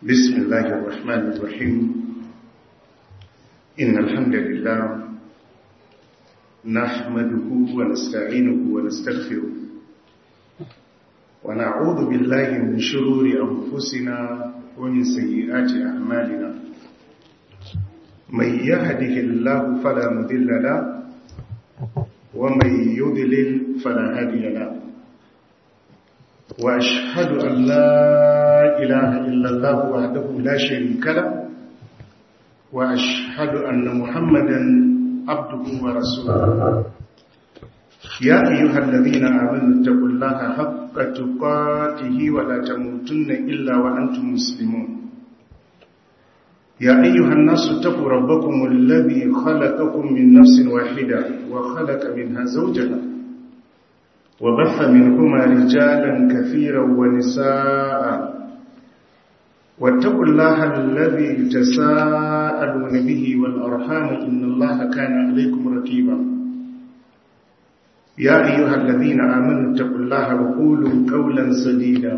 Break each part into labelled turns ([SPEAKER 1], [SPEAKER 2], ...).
[SPEAKER 1] بسم الله الرحمن الرحيم إن الحمد لله نحمده ونستعينه ونستغفره ونعوذ بالله من شرور أنفسنا ومن سيئات أعمالنا من يهده الله فلا مذل له ومن يضلل فلا هادي له وأشهد أن لا إله إلا الله وحده لا شريك له وأشهد أن محمدا عبده ورسوله يا أيها الذين آمنوا اتقوا الله حق تقاته ولا تموتن إلا وأنتم مسلمون يا أيها الناس اتقوا ربكم الذي خلقكم من نفس واحدة وخلق منها زوجها وبث منهما رجالا كثيرا ونساء واتقوا الله الذي تساءلون به والأرحام إن الله كان عليكم رقيبا يا أيها الذين آمنوا اتقوا الله وقولوا قولا سديدا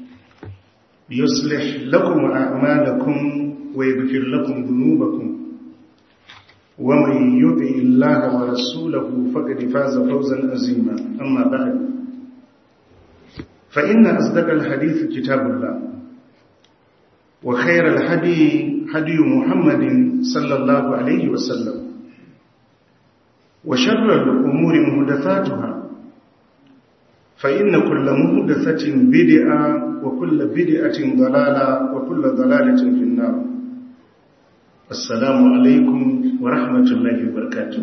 [SPEAKER 1] يصلح لكم أعمالكم ويغفر لكم ذنوبكم ومن يطع الله ورسوله فقد فاز فوزا عظيما أما بعد فإن أصدق الحديث كتاب الله وخير الهدي هدي محمد صلى الله عليه وسلم وشر الأمور محدثاتها فإن كل محدثة بدعة وكل بدعة ضلالة وكل ضلالة في النار السلام عليكم ورحمة الله وبركاته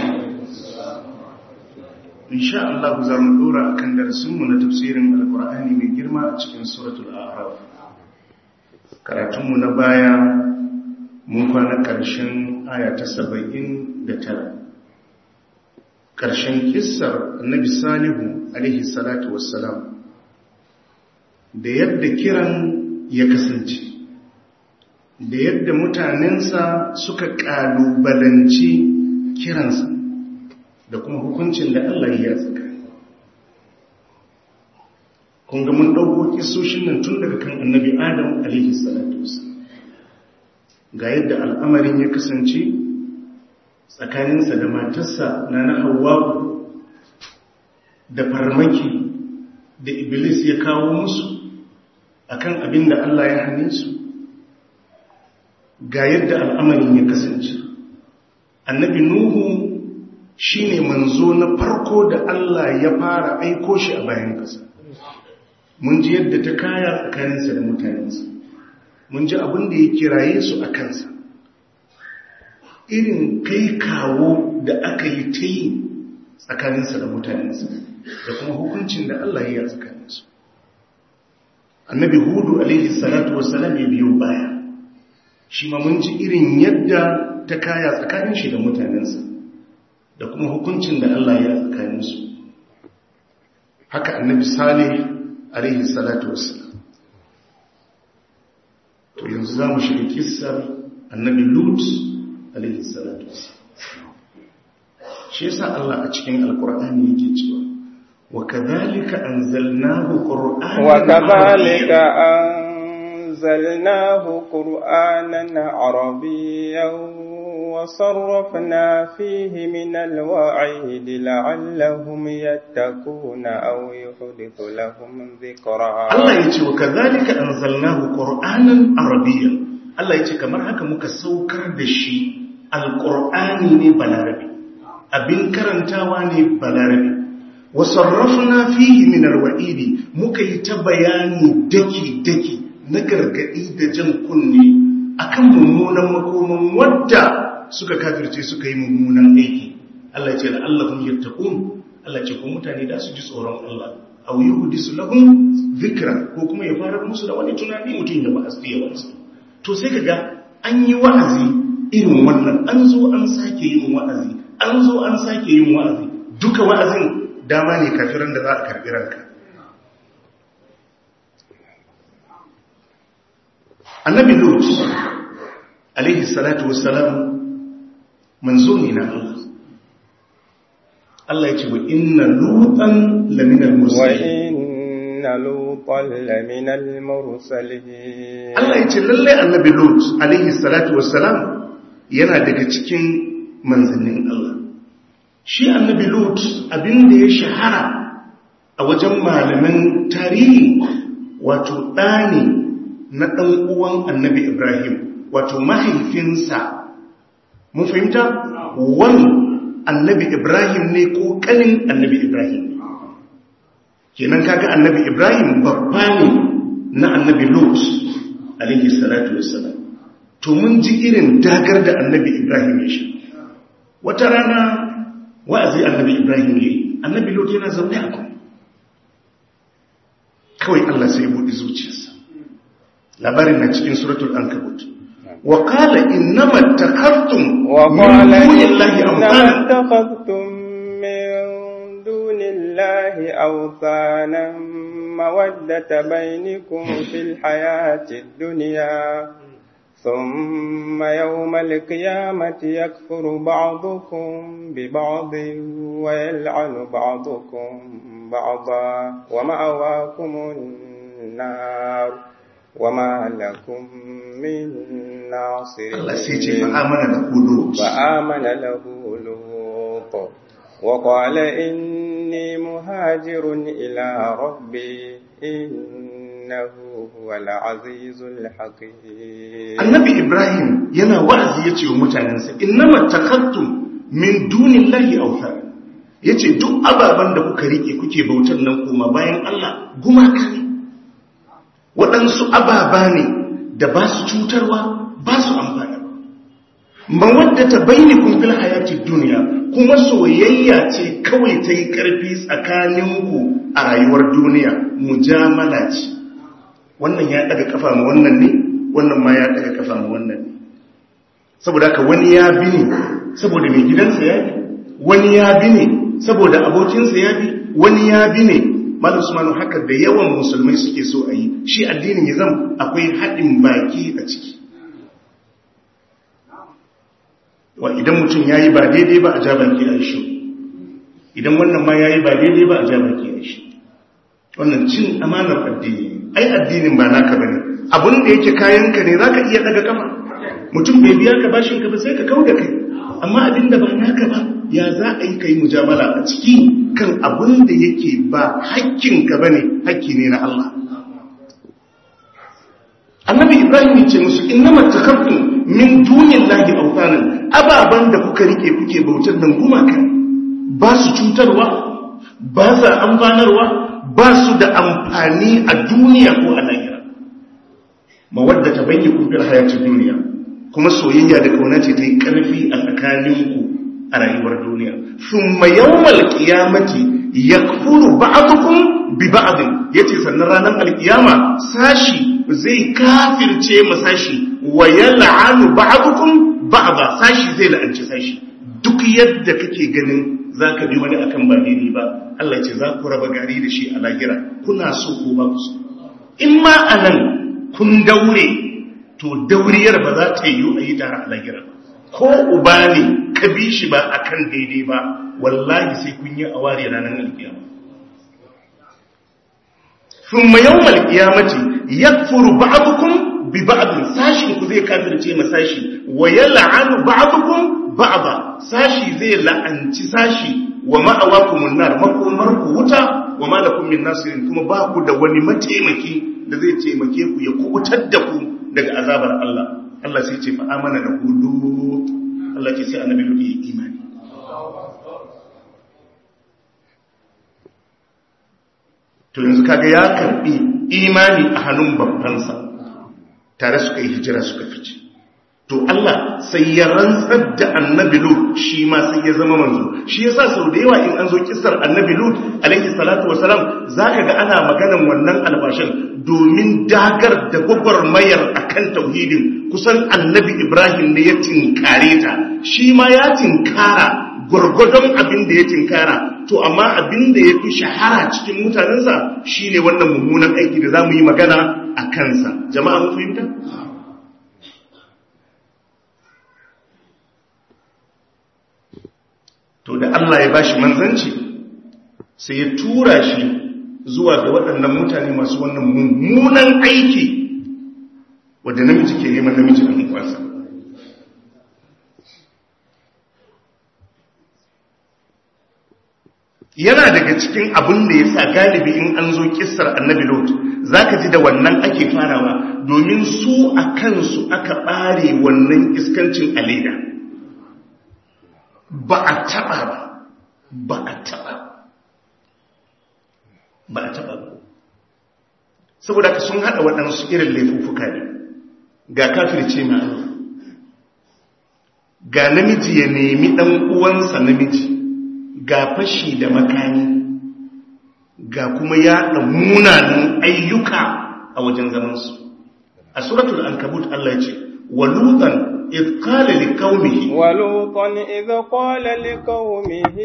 [SPEAKER 1] إن شاء الله زم دورا كان درسمنا na tafsirin alqur'ani mai girma a cikin suratul a'raf karatunmu na baya mun kwana ƙarshen aya ta 79 ƙarshen kissar annabi salihu alaihi salatu wassalam da yadda kiran ya kasance da yadda mutanensa suka ƙalubalanci kiransa da kuma hukuncin da Allah ya tsaka kun ga mun ɗauko kisoshin nan tun daga kan annabi adam alaihi salatu wassalam ga yadda al'amarin ya kasance tsakaninsa da matarsa na na hawa da farmaki da iblis ya kawo musu akan abin da Allah ya hane su ga yadda al'amarin ya kasance annabi nuhu shine manzo na farko da Allah ya fara aiko shi a bayan ƙasa mun ji yadda ta kaya tsakaninsa da mutanensa mun ji abin da ya kiraye su a kansa irin kai kawo da aka yi ta yi tsakaninsa da mutanensa da kuma hukuncin da Allah ya yi tsakaninsu annabi hudu alaihi salatu wasalam ya biyo baya shi ma mun ji irin yadda ta kaya tsakanin shi da mutanensa da kuma hukuncin da Allah ya tsakaninsu haka annabi salih alaihi salatu wasalam to yanzu za mu shiga kissar annabi lut alaihi salatu shi yasa Allah a cikin alkur'ani yake cewa wa kadhalika anzalnahu qur'anan
[SPEAKER 2] wa kadhalika anzalnahu qur'anan arabiyyan wa sarrafna fihi min alwa'id la'allahum yattaquna aw yuhdithu lahum dhikra
[SPEAKER 1] Allah yace wa kadhalika anzalnahu qur'anan arabiyyan Allah yace kamar haka muka saukar da shi alƙur'ani ne balarabe abin karantawa ne balarabe wasarrafna fihi min alwa'idi muka yi ta bayani daki-daki na gargadi da jan kunne akan mummunan makoman wadda suka kafirce suka yi mummunan aiki Allah ce da Allahun yattaqun Allah ce ko mutane da su ji tsoron Allah aw yuhdisu lahum dhikra ko kuma ya fara musu da wani tunani mutum ya ba asbiya wani to sai kaga an yi wa'azi irin wannan an zo an sake yin wa'azi an zo an sake yin wa'azi duka wa'azin dama ne kafiran da za a karbi ranka annabi lut alaihi salatu wassalam manzo ne na Allah Allah ya ce wa inna lutan laminal mursalin
[SPEAKER 2] لوطا لمن المرسلين
[SPEAKER 1] Allah ya ce lalle annabi Lut alaihi salatu wassalam yana daga cikin manzannin Allah shi annabi Lut abin da ya shahara a wajen malaman tarihi wato ɗani na ɗan uwan annabi Ibrahim wato mahaifinsa mun fahimta wani annabi Ibrahim ne ko ƙanin annabi Ibrahim ne kenan kaga annabi Ibrahim babba ne na annabi Lut alaihi salatu wassalam to mun ji irin dagar da annabi Ibrahim ya shi wata rana wa'azi annabi Ibrahim ya yi annabi Lut yana zaune a kuma kawai Allah sai buɗe zuciyarsa labarin na cikin suratul ankabut wa qala innama takartum
[SPEAKER 2] وقال
[SPEAKER 1] min dunillahi
[SPEAKER 2] إنما
[SPEAKER 1] awthana
[SPEAKER 2] اتخذتم من دون الله أوثانا مودة بينكم في الحياة الدنيا ثم يوم القيامة يكفر بعضكم ببعض ويلعن بعضكم بعضا ومأواكم النار وما لكم من ناصرين
[SPEAKER 1] Allah sai ce fa amana da kudu
[SPEAKER 2] فآمن له لوط وقال إني مهاجر إلى ربي إنه هو العزيز الحكيم
[SPEAKER 1] annabi Ibrahim yana wa'azi yace wa mutanensa innama takartum min dunillahi awthana yace duk ababan da kuka rike kuke bautar nan kuma bayan Allah gumaka ne waɗansu ababa ne da ba su cutarwa ba su amfani mawaddata bainakum fil hayatid dunya kuma soyayya ce kawai ta yi ƙarfi tsakaninku a rayuwar duniya mujamala ce wannan ya daga kafa ma wannan ne wannan ma ya daga kafa ma wannan ne saboda haka wani ya bi ne saboda mai gidansa ya bi wani ya bi ne saboda abokinsa ya bi wani ya bi ne malam usmanu haka da yawan musulmai suke so a yi shi addinin ya zama akwai haɗin baki a ciki wa idan mutum ya yi ba daidai ba a ja baki a shi idan wannan ma ya yi ba daidai ba a ja baki a shi wannan cin amanar addini ai addinin ba naka bane abun da yake kayanka ne zaka iya daga kafa mutum bai biya ka bashin ka ba sai ka kauda kai amma abin da ba naka ba ya za a yi kai mujamala a ciki kan abun da yake ba hakkin ka bane hakki ne na Allah annabi ibrahim ya ce musu innama takabtum min dunillahi awtanan ababan da kuka rike kuke bautar nan gumaka ba su cutarwa ba sa amfanarwa ba su da amfani a duniya ko a lahira mawadda ta bayyana kufin hayatun duniya kuma soyayya da kauna ce ta yi ƙarfi a tsakaninku a rayuwar duniya sun mayawar ƙiyamati ya kuru ba'adukun bi ba'adun ya ce sannan ranar alƙiyama sashi zai kafirce ma sashi wa ya la'anu ba'adukun ba'ada sashi zai la'anci sashi duk yadda kake ganin za ka bi wani akan ba daidai ba Allah ce za ku raba gari da shi a lahira kuna so ko ba ku so in ma a nan kun daure to dauriyar ba za ta yi a yi ta a lahira ko uba ne ka bi shi ba akan daidai ba wallahi sai kun yi a ware ranar alkiyama ثم يوم القيامة يكفر بعضكم ببعض ساشي ku zai kafirce ma sashi wa yal'anu ba'dukum ba'da sashi zai la'anci sashi wa ma'awakumun nar makomar ku wuta wa ma lakum min nasirin kuma ba ku da wani mataimaki da zai taimake ku ya kubutar da ku daga azabar Allah Allah sai ce fa amana da hudu Allah ce sai annabi hudu ya imani to yanzu kaga ya karbi imani a hannun babbansa tare suka yi hijira suka fice to Allah sai ya rantsar da annabi Lut shi ma sai ya zama manzo shi yasa sau da yawa in an zo kissar annabi Lut alaihi salatu wasalam zaka ga ana maganan wannan albashin domin dagar da gwagwarmayar akan tauhidin kusan annabi Ibrahim ne ya tinkare ta shi ma ya tinkara gwargwadon abin da ya tinkara to amma abin da ya fi shahara cikin mutanensa shine wannan mummunan aiki da za mu yi magana a kansa jama'a mun fahimta? to da Allah ya bashi manzanci sai ya tura shi zuwa ga waɗannan mutane masu wannan mummunan aiki wadda namiji ke neman namiji a kwansa yana daga cikin abin da ya sa galibi in an zo kissar annabi lot za ka ji da wannan ake farawa domin su a kansu aka ɓare wannan iskancin a leda ba a taɓa ba ba a taɓa ba a taɓa ba saboda ka sun haɗa waɗansu irin laifuffuka ne ga kafirce ma ga namiji ya nemi ɗan uwansa namiji ga fashi da makani ga kuma yaɗa munanan ayyuka a wajen zamansu a suratul ankabut Allah ya ce walutan إذ قال لقومه
[SPEAKER 2] ولوطا إذ قال لقومه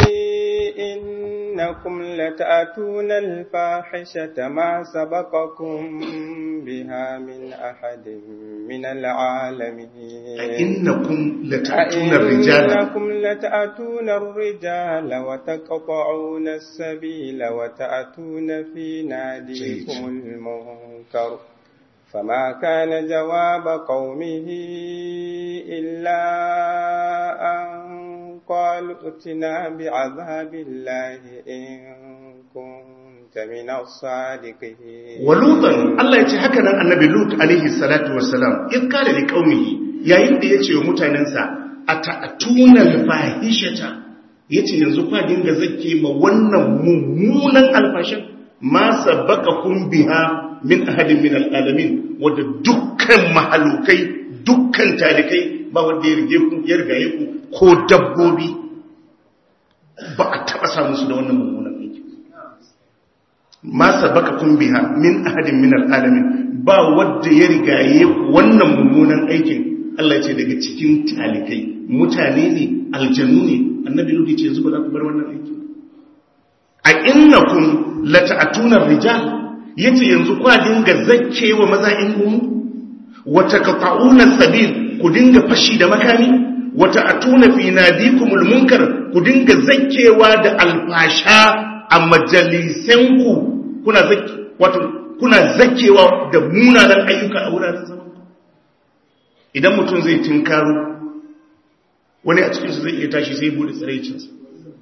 [SPEAKER 2] إنكم لتأتون الفاحشة ما سبقكم بها من أحد من العالمين
[SPEAKER 1] أئنكم لتأتون الرجال
[SPEAKER 2] أئنكم لتأتون الرجال وتقطعون السبيل وتأتون في ناديكم المنكر فما كان جواب قومه إلا أن قالوا ائتنا بعذاب الله إن كنت من الصادقين
[SPEAKER 1] ولوطا الله يتي هكذا النبي لوط عليه الصلاة والسلام إذ قال لقومه يا يند يتي ومتاننسا أتأتون الفاحشة yace yanzu kwa dinga zake ma wannan mummunan alfashin ma sabaqakum biha min ahadin min al'alamin wadda dukkan mahalukai dukkan talikai ba wanda ya rige ku ya rigaye ku ko dabbobi ba a taba samu su da wannan mummunan aiki ma sabaka kun biha min ahadin min al'alamin ba wanda ya rigaye ku wannan mummunan aikin Allah ce daga cikin talikai mutane ne aljanu ne annabi ludi ce yanzu ba za ku bar wannan aiki a innakum lata'atuna rijal yace yanzu kwa dinga zakkewa maza in gumu wata qata'una sabil ku dinga fashi da makami wata atuna fi nadikumul munkar ku dinga zakkewa da alfasha a majalisanku kuna zakki wato kuna zakkewa da munanan ayyuka a wuraren zaman idan mutum zai tinkaro wani a cikinsu zai iya tashi sai bude tsiraicinsa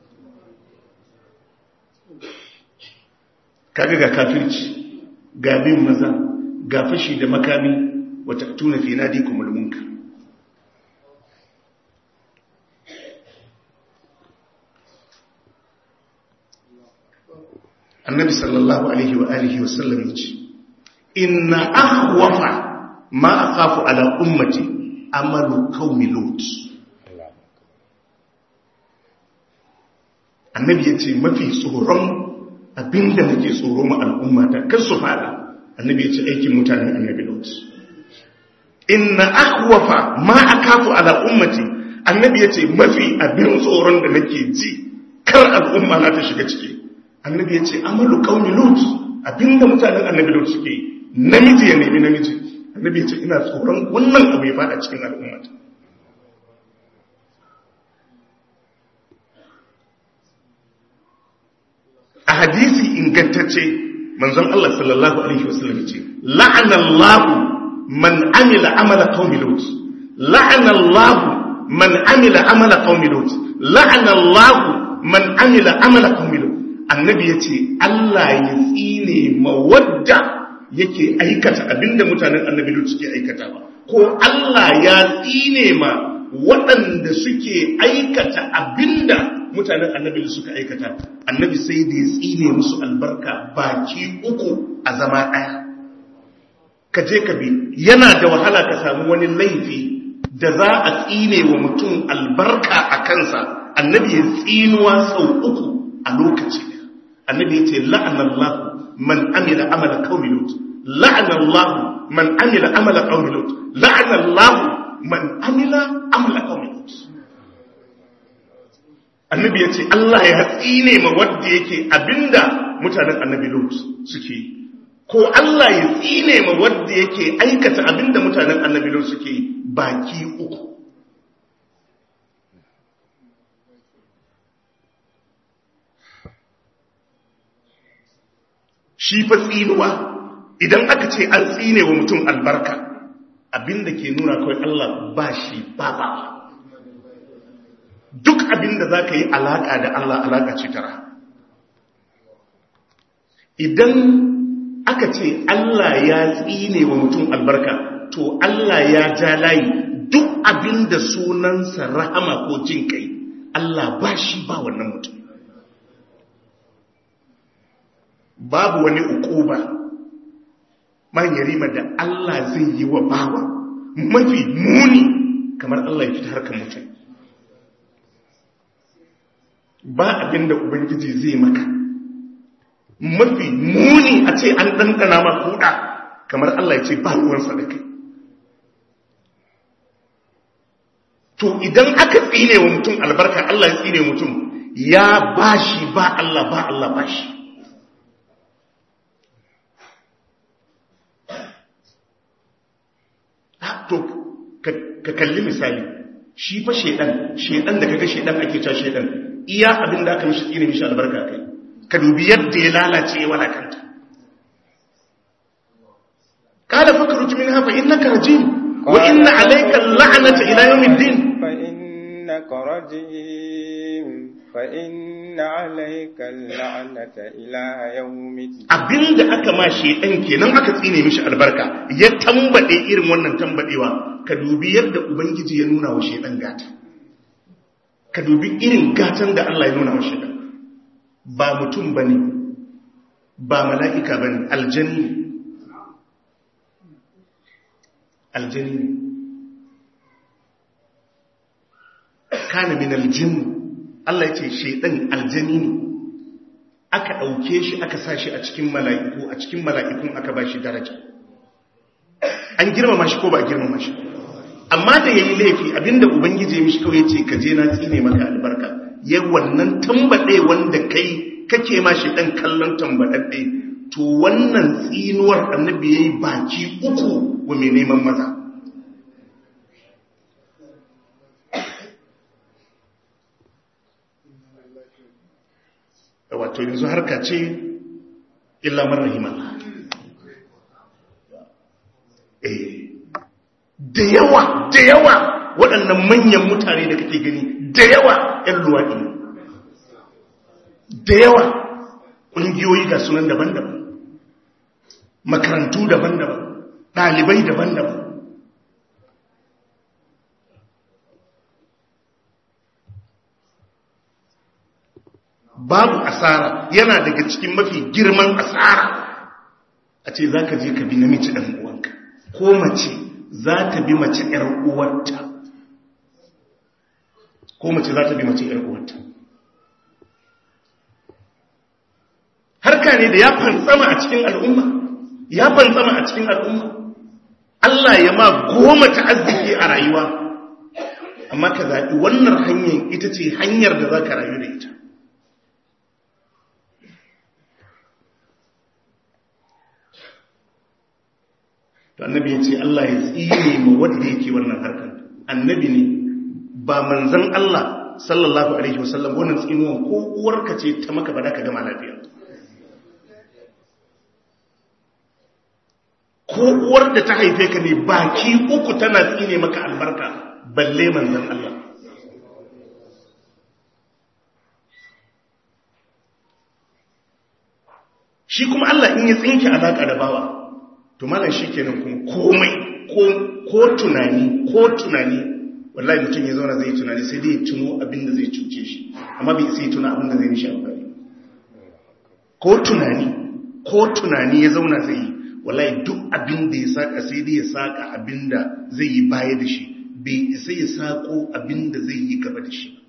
[SPEAKER 1] kaga ga kafirci ga bin maza ga fashi da makami wata tuna fi nadi kuma mulmunka annabi sallallahu alaihi wa alihi wa sallam yace inna ahwafa ma akhafu ala ummati amalu qaumi lut annabi yace mafi tsoron abinda nake tsoro ma al'umma ta kar su fada annabi ya ce aikin mutanen annabi lot inna akhwafa ma akafu ala ummati annabi ya ce mafi abin tsoron da nake ji kar al'umma na ta shiga ciki annabi ya ce amalu qaumi lut abinda mutanen annabi lot suke namiji ya nemi namiji annabi ya ce ina tsoron wannan abu ya fada cikin al'umma ta a hadisi ingantacce manzon Allah sallallahu alaihi wasallam ce la'anallahu man amila amala qaumi lut la'anallahu man amila amala qaumi lut la'anallahu man amila amala qaumi lut annabi yace Allah ya tsine mawadda yake aikata abinda mutanen annabi lut suke aikatawa ko Allah ya tsine ma waɗanda suke aikata abinda mutanen annabi da suka aikata annabi sai da ya tsine musu albarka baki uku a zama ɗaya ka je ka bi yana da wahala ka samu wani laifi da za a tsine wa mutum albarka a kansa annabi ya tsinuwa sau uku a lokaci annabi ya ce la'anallahu man amila amala qaumi lut la'anallahu man amila amala qaumi lut la'anallahu man amila amala qaumi lut annabi ya ce Allah ya tsine ma wadda yake abinda mutanen annabi lut suke yi ko Allah ya tsine ma wadda yake aikata abinda mutanen annabi lut suke yi baki uku shi fa tsinuwa idan aka ce an tsine wa mutum albarka abinda ke nuna kawai Allah ba shi ba ba duk abinda za ka yi alaƙa da Allah alaƙa ce tara idan aka ce Allah ya tsine wa mutum albarka to Allah ya ja layi duk abinda sunansa rahama ko jin kai Allah ba shi ba wannan mutum babu wani ukuba man yarima da Allah zai yi wa bawa mafi muni kamar Allah ya fita harkar mutum ba abinda ubangiji zai maka mafi muni a ce an ɗanɗana ma kuɗa kamar Allah ya ce ba ruwansa da kai to idan aka tsine wa mutum albarka Allah ya tsine mutum ya bashi ba Allah ba Allah bashi to ka kalli misali shi fa shedan shedan da kaga shedan ake cewa shedan iya abin da aka mishi tsine mishi albarka kai ka dubi yadda ya lalace ya walakanta qala fakruj minha fa innaka rajim wa inna alayka la'nata ila yawmiddin
[SPEAKER 2] fa innaka rajim fa inna alayka la'nata ila yawmiddin
[SPEAKER 1] abinda aka ma shedan kenan aka tsine mishi albarka ya tambade irin wannan tambadewa ka dubi yadda ubangiji ya nuna wa shedan gata ka dubi irin gatan da Allah ya nuna wa shedan ba mutum bane ba mala'ika bane aljanni aljanni kana min aljinn Allah ya ce shedan aljanni ne aka ɗauke shi aka sa shi a cikin mala'iku a cikin mala'ikun aka ba shi daraja an girmama shi ko ba girmama shi amma da ya yi laifi abinda ubangiji ya mishi kawai ce ka je na tsine maka albarka ya wannan tambaɗe wanda kai kake ma shi ɗan kallon tambaɗaɗɗe to wannan tsinuwar annabi ya yi baki uku wa mai neman maza wato yanzu harka ce illa marrahimallah eh da yawa da yawa waɗannan manyan mutane da kake gani da yawa ‘yan luwaɗi da yawa ƙungiyoyi ga sunan daban-daban makarantu daban-daban ɗalibai daban-daban babu asara yana daga cikin mafi girman asara a ce za ka je ka bi namiji ɗan uwanka ko mace za ta bi mace ‘yar uwarta ko mace za ta bi mace ‘yar uwarta harka ne da ya fantsama a cikin al'umma ya fantsama a cikin al'umma Allah ya ma goma ta arziki a rayuwa amma ka zaɓi wannan hanyar ita ce hanyar da za ka rayu da ita to annabi ya ce Allah ya tsine ma wanda yake wannan harkar annabi ne ba manzon Allah sallallahu alaihi wasallam wannan tsinuwan ko uwarka ce ta maka ba da ka gama lafiya ko uwar da ta haife ka ne baki uku tana tsine maka albarka balle manzon Allah shi kuma Allah in ya tsinke alaka da bawa to malam shi kenan kuma komai ko tunani ko tunani wallahi mutum ya zauna zai tunani sai dai tuno abin da zai cuce shi amma bai sai tuna abin da zai nishi amfani ko tunani ko tunani ya zauna zai yi wallahi duk abin da ya saka sai dai ya saka abin da zai yi baya da shi bai isa ya sako abin da zai yi gaba da shi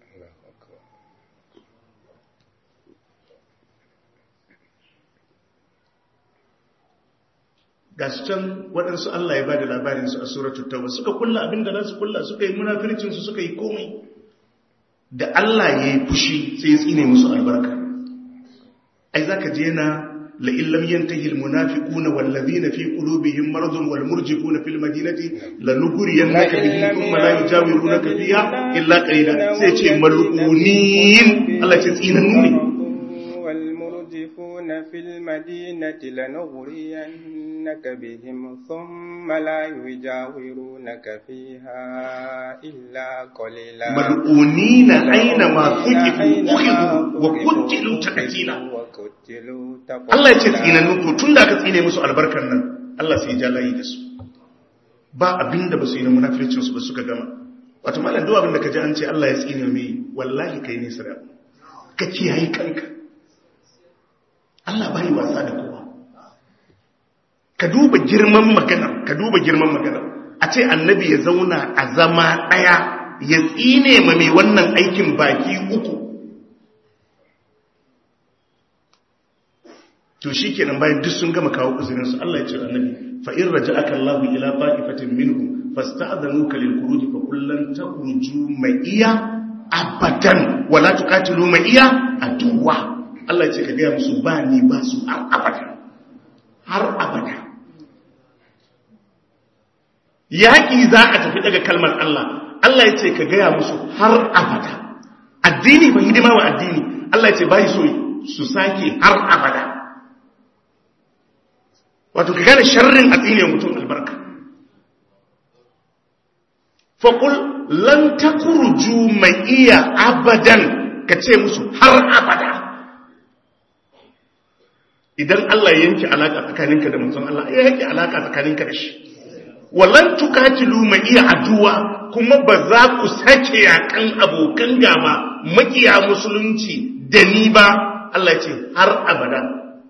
[SPEAKER 1] gashi can waɗansu Allah ya ba da labarinsu a suratul tauba suka kulla abin da za su kulla suka yi munafircinsu suka yi komai da Allah ya yi fushi sai ya tsine musu albarka ai zaka je na la illam yantahi al munafiquna wal ladhina fi qulubihim maradun wal murjifuna fil madinati lanughriyannaka bihim thumma la yujawirunaka fiha illa qalila sai ce malunin Allah ce tsinan ne
[SPEAKER 2] يقذفون في المدينة لنغرينك بهم ثم لا يجاورونك فيها إلا قليلا
[SPEAKER 1] mal'unina aina ma thuqifu
[SPEAKER 2] أينما
[SPEAKER 1] ukhidu wa
[SPEAKER 2] ثقفوا
[SPEAKER 1] qutilu taqtila
[SPEAKER 2] وقتلوا
[SPEAKER 1] Allah ya ce
[SPEAKER 2] تقتيلا
[SPEAKER 1] tsinannu to tunda aka tsine musu albarkar nan Allah sai ya ja layi da su ba abinda ba su yi na munafircin su ba suka gama wato malam duk abinda ka ji an ce Allah ya tsine mai wallahi kai ne sira ka kiyaye kanka Allah bai wasa da kowa ka duba girman magana ka duba girman magana a ce annabi ya zauna a zama daya ya tsine ma mai wannan aikin baki uku to shi kenan bayan duk sun gama kawo uzurinsu Allah ya ce annabi fa in raja'aka Allahu ila ta'ifatin minhum fasta'dhanuka lil khuruj fa qul lan takhruju ma'iya abadan wa la tuqatilu ma'iya aduwa Allah ya ce ka ga musu ba ni ba su har abada har abada yaki za a tafi daga kalmar Allah Allah ya ce ka ga musu har abada addini ba hidima wa addini Allah ya ce bai so su sake har abada wato ka gane sharrin a tsine mutum albarka faƙul lan takurju mai iya abadan ka ce musu har abada idan Allah ya yanke alaka tsakaninka da mutum Allah ya yanke alaka tsakaninka da shi wallan tukatilu mai iya aduwa kuma ba za ku sake yakan abokan gaba makiya musulunci da ni ba Allah ya ce har abada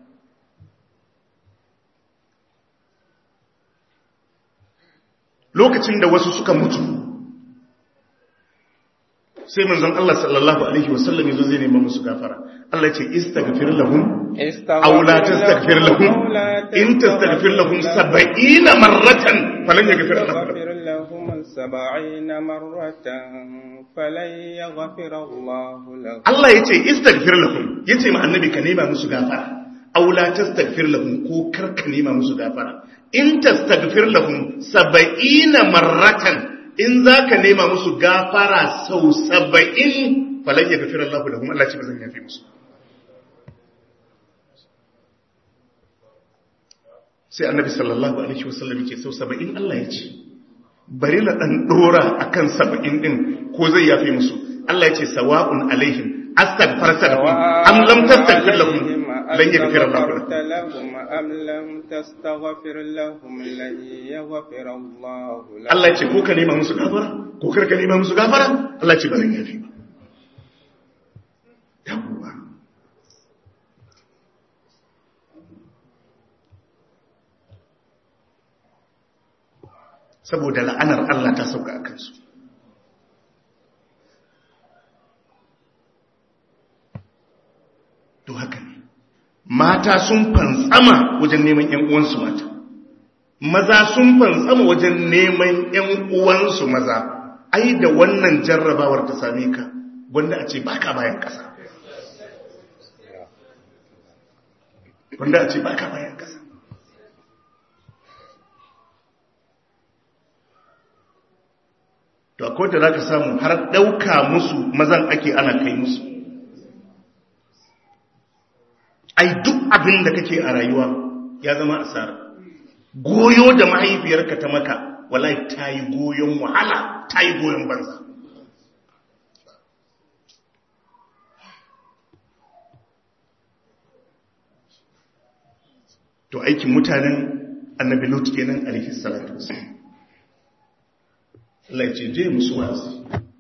[SPEAKER 1] lokacin da wasu suka mutu sai manzon Allah sallallahu alaihi wasallam yazo zai nema musu gafara Allah ya ce istaghfir lahum aw la tastaghfir lahum in tastaghfir lahum 70 marratan falan yaghfir lahum
[SPEAKER 2] لهم سبعين مرة فلن يغفر الله لهم
[SPEAKER 1] Allah ya ce istaghfir lahum yace ma annabi ka nema musu gafara aw la tastaghfir lahum ko kar ka nema musu gafara in tastaghfir lahum 70 marratan in zaka nema musu gafara sau 70 falan yaghfir Allah lahum Allah ce bazan yafi musu sai annabi sallallahu alaihi wasallam yake sau 70 Allah ya ce bari na dan dora akan 70 din ko zai yafi musu Allah ya ce sawa'un alaihim astaghfarta lahum am lam tastaghfir lahum lan yaghfir Allah lahum
[SPEAKER 2] أستغفرت لهم أم لم تستغفر لهم لن يغفر الله لهم
[SPEAKER 1] Allah ya ce ko ka nema musu gafara ko kar ka nema musu gafara Allah ya ce ba zan yafi ba yawwa saboda la'anar Allah ta sauka a kansu to haka ne mata sun fantsama wajen neman ‘yan uwansu mata maza sun fantsama wajen neman ‘yan uwansu maza ai da wannan jarrabawar ta same ka wanda a ce baka bayan ƙasa wanda a ce baka bayan ƙasa to akwai da za ka samu har ɗauka musu mazan ake ana kai musu ai duk abin da kake a rayuwa ya zama asara goyo da mahaifiyarka ta maka wallahi ta yi goyon wahala ta yi goyon banza to aikin mutanen annabi lut kenan alaihi salatu wasallam Allah ya ce je musu wa'azi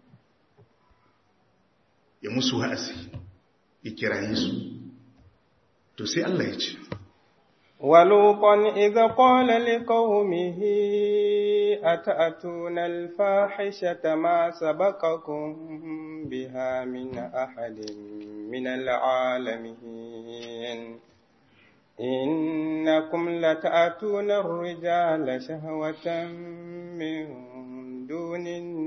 [SPEAKER 1] ya musu wa'azi ya kiraye su to sai Allah ya ce
[SPEAKER 2] ولوطا إذا قال لقومه أتأتون الفاحشة ما سبقكم بها من أحد من العالمين إنكم لتأتون الرجال شهوة من دون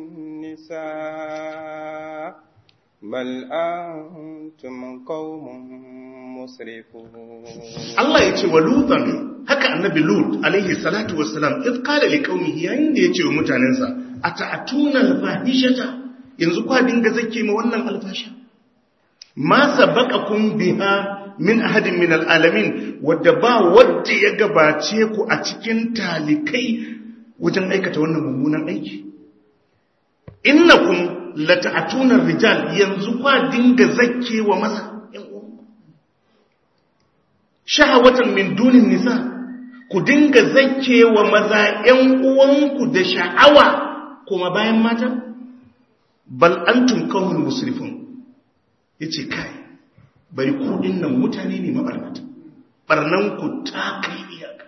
[SPEAKER 2] النساء بل أنتم قوم مسرفون
[SPEAKER 1] Allah ya ce wa lutan haka annabi lut alaihi salatu wassalam idh qala liqaumihi yayin da yace wa mutanensa ata'atuna al-fahishata yanzu kwa dinga zake ma wannan alfasha ma sabaqakum biha min ahadin min al'alamin wadda ba wadda ya gabace ku a cikin talikai wajen aikata wannan mummunan aiki innakum lata'atuna rijal yanzu kwa dinga zakkewa maza yan uwanku shahawatan min dunin nisa ku dinga zakkewa maza yan uwanku da sha'awa kuma bayan mata bal antum qaumun musrifun yace kai bari ku dinnan mutane ne mabarnata barnan ku ta kai iyaka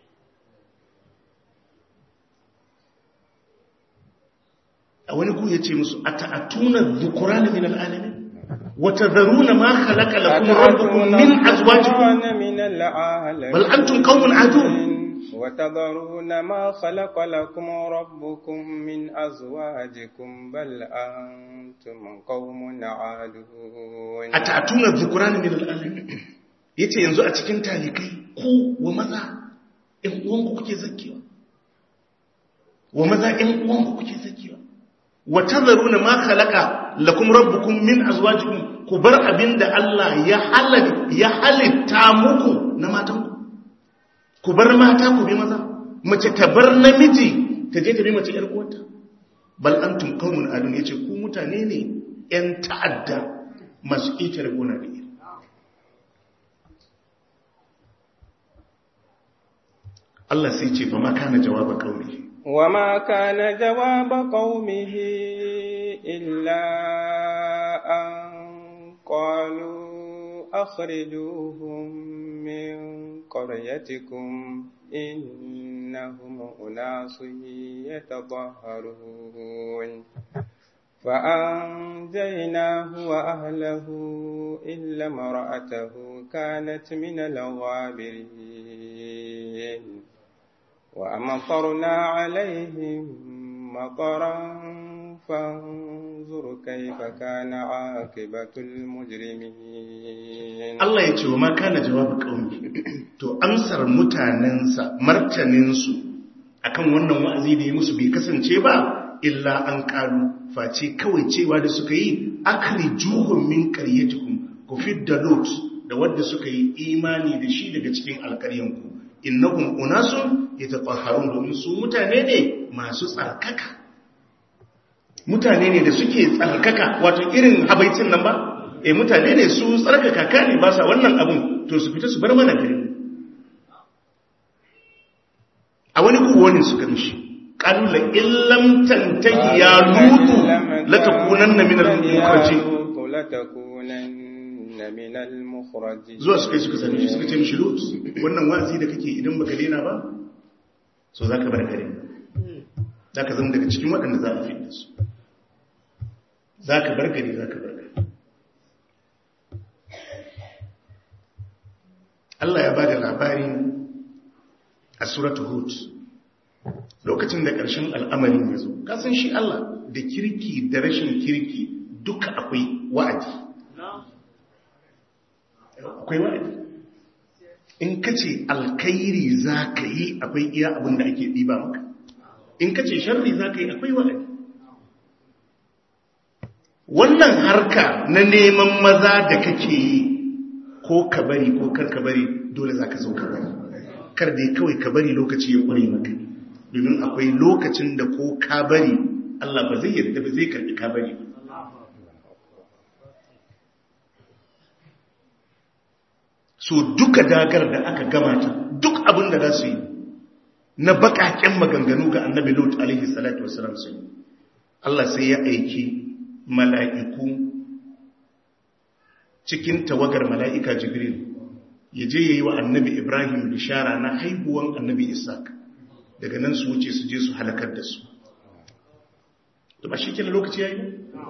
[SPEAKER 1] a wani ku yace musu ata'atuna dhukurana min al'alamin wa tadharuna ma khalaqa lakum rabbukum min azwajikum
[SPEAKER 2] من العالمين
[SPEAKER 1] bal antum qaumun adun
[SPEAKER 2] وتذرون ما خلق لكم ربكم من أزواجكم بل أنتم قوم عادون
[SPEAKER 1] ata'atuna dhukurana min al'alamin yace yanzu a cikin talikai ku wa maza ɗan uwanku kuke zakkewa wa maza ɗan uwanku kuke zakkewa wa tadharuna ma khalaqa lakum rabbukum min azwajikum ku bar abinda Allah ya halal ya halitta muku na matanku ku bar mata ku bi maza mace ta bar namiji ta je ta bi mace yar uwarta bal antum qaumun adun yace ku mutane ne yan ta'adda masu ƙetare gona da iri Allah sai ce fa ma kana jawaba qaumihi
[SPEAKER 2] وما كان جواب قومه إلا أن قالوا أخرجوهم من قريتكم إنهم أناس يتطهرون فأنجيناه وأهله إلا امرأته كانت من الغابرين وأمطرنا عليهم مطرا فانظر كيف كان عاقبة المجرمين
[SPEAKER 1] Allah ya ce wa ma kana jawabu qaumi to amsar mutanensa martaninsu akan wannan wa'azi da ya musu bai kasance ba illa an kalu face kawai cewa da suka yi akhrijuhum min qaryatikum ku fidda lut da wanda suka yi imani da shi daga cikin alƙaryanku innahum unasun yatatahharun domin su mutane ne masu tsarkaka mutane ne da suke tsarkaka wato irin habaicin nan ba eh mutane ne su tsarkaka kane ba sa wannan abun to su fita su bar mana gari a wani kuwa suka mishi qalu la illam tantahi ya lutu la takunanna min al-mukhrajin
[SPEAKER 2] لتكونن من المخرجين
[SPEAKER 1] zuwa suka yi suka sami shi suka ce mishi lut wannan wa'azi da kake idan baka daina ba so zaka bar gari zaka zama daga cikin waɗanda za a fi da su zaka bar gari zaka bar gari Allah ya bada labari a suratul hud lokacin da ƙarshen al'amarin ya zo kasan shi Allah da kirki da rashin kirki duka akwai wa'adi akwai wa'adi in ka ce alkairi za ka yi akwai iya abin da ake ɗiba maka in ka ce sharri za ka yi akwai wa'adi wannan harka na neman maza da kake yi ko ka bari ko kar ka bari dole za ka zo ka bari kar da kawai ka bari lokaci ya ƙure maka domin akwai lokacin da ko ka bari Allah ba zai yarda ba zai karɓi ka bari ba so duka dagar da aka gamata duk abin da za su yi na bakaken maganganu ga annabi lot alaihi salatu wasalam su yi Allah sai ya aiki mala'iku cikin tawagar mala'ika jibril ya je ya yi wa annabi ibrahim bishara na haihuwan annabi isaac daga nan su wuce su je su halakar da su da ba shi kila lokaci ya yi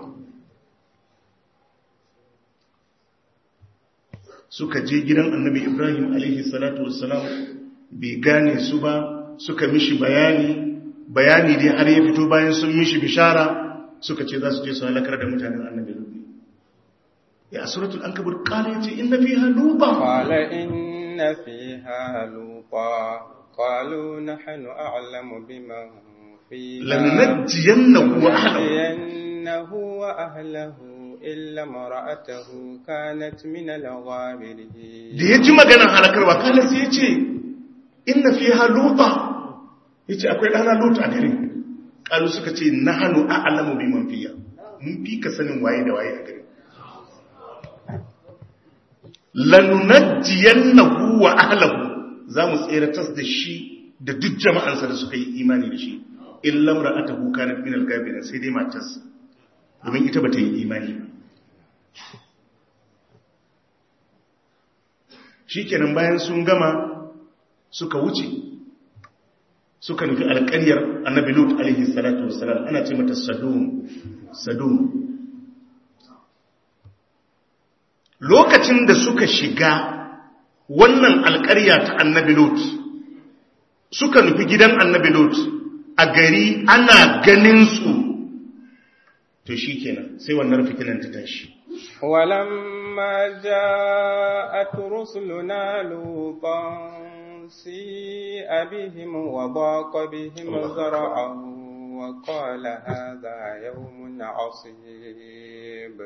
[SPEAKER 1] suka je gidan annabi ibrahim alaihi salatu wassalam bai gane su ba suka mishi bayani bayani dai har ya fito bayan sun mishi bishara suka ce za su je su halakar da mutanen annabi lubi ya suratul ankabut qala yace inna fiha luba
[SPEAKER 2] qala inna fiha luba qalu nahnu a'lamu bima fiha
[SPEAKER 1] lanunajjiyannahu wa ahlihi
[SPEAKER 2] lanunajjiyannahu wa ahlihi إلا امرأته كانت من الغابرين
[SPEAKER 1] da ya ji maganar halakarwa kala sai ya ce inna fi haluta ya ce akwai ɗana lutu a gari ƙalu suka ce na hannu a alamu bi man fiya mun fi ka sanin waye da waye a gari lanunajjiyan na huwa ahlahu za mu tseratas da shi da duk jama'ansa da suka yi imani da shi in lamra ata huka na minal gabinan sai dai matarsa domin ita ba ta yi imani ba shi kenan bayan sun gama suka wuce suka nufi alƙaryar annabi lut alaihi salatu wassalam ana ce mata sadum sadum lokacin da suka shiga wannan alƙarya ta annabi lut suka nufi gidan annabi lut a gari ana ganin su to shi kenan sai wannan fitinan ta tashi
[SPEAKER 2] ولما جاءت رسلنا لوطا سيء بهم وضاق بهم زرعا وقال هذا يوم عصيب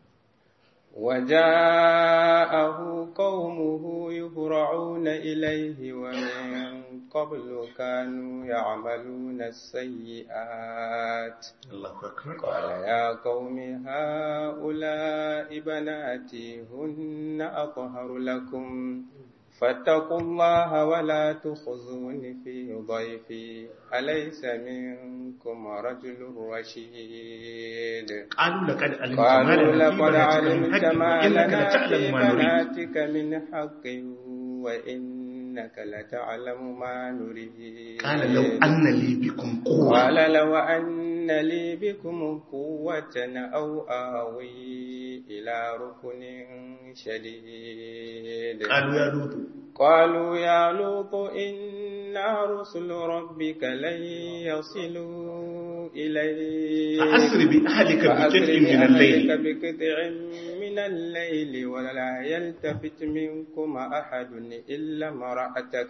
[SPEAKER 2] وجاءه قومه يهرعون إليه ومن قبل كانوا يعملون السيئات
[SPEAKER 1] الله أكبر
[SPEAKER 2] قال يا قوم هؤلاء بناتي هن أطهر لكم فاتقوا الله ولا تخزون في ضيفي أليس منكم رجل رشيد
[SPEAKER 1] قالوا لقد علمت ما
[SPEAKER 2] قالوا
[SPEAKER 1] لنا
[SPEAKER 2] لقد
[SPEAKER 1] في بناتك من
[SPEAKER 2] علمت
[SPEAKER 1] حق
[SPEAKER 2] ما
[SPEAKER 1] وإنك
[SPEAKER 2] لنا
[SPEAKER 1] لتعلم
[SPEAKER 2] في
[SPEAKER 1] ما نريد
[SPEAKER 2] بناتك من حق وإنك لتعلم ما نريد
[SPEAKER 1] قال لو أن لي بكم قوة
[SPEAKER 2] قال لو أن لي بكم قوة أو آوي إلى ركن شديد
[SPEAKER 1] قالوا يا لوط
[SPEAKER 2] قالوا يا لوط إنا رسل ربك لن يصلوا إليك
[SPEAKER 1] فأسر بأهلك
[SPEAKER 2] فأسر
[SPEAKER 1] بقطع من
[SPEAKER 2] بأهلك
[SPEAKER 1] الليل
[SPEAKER 2] بقطع من الليل ولا يلتفت منكم أحد إلا امرأتك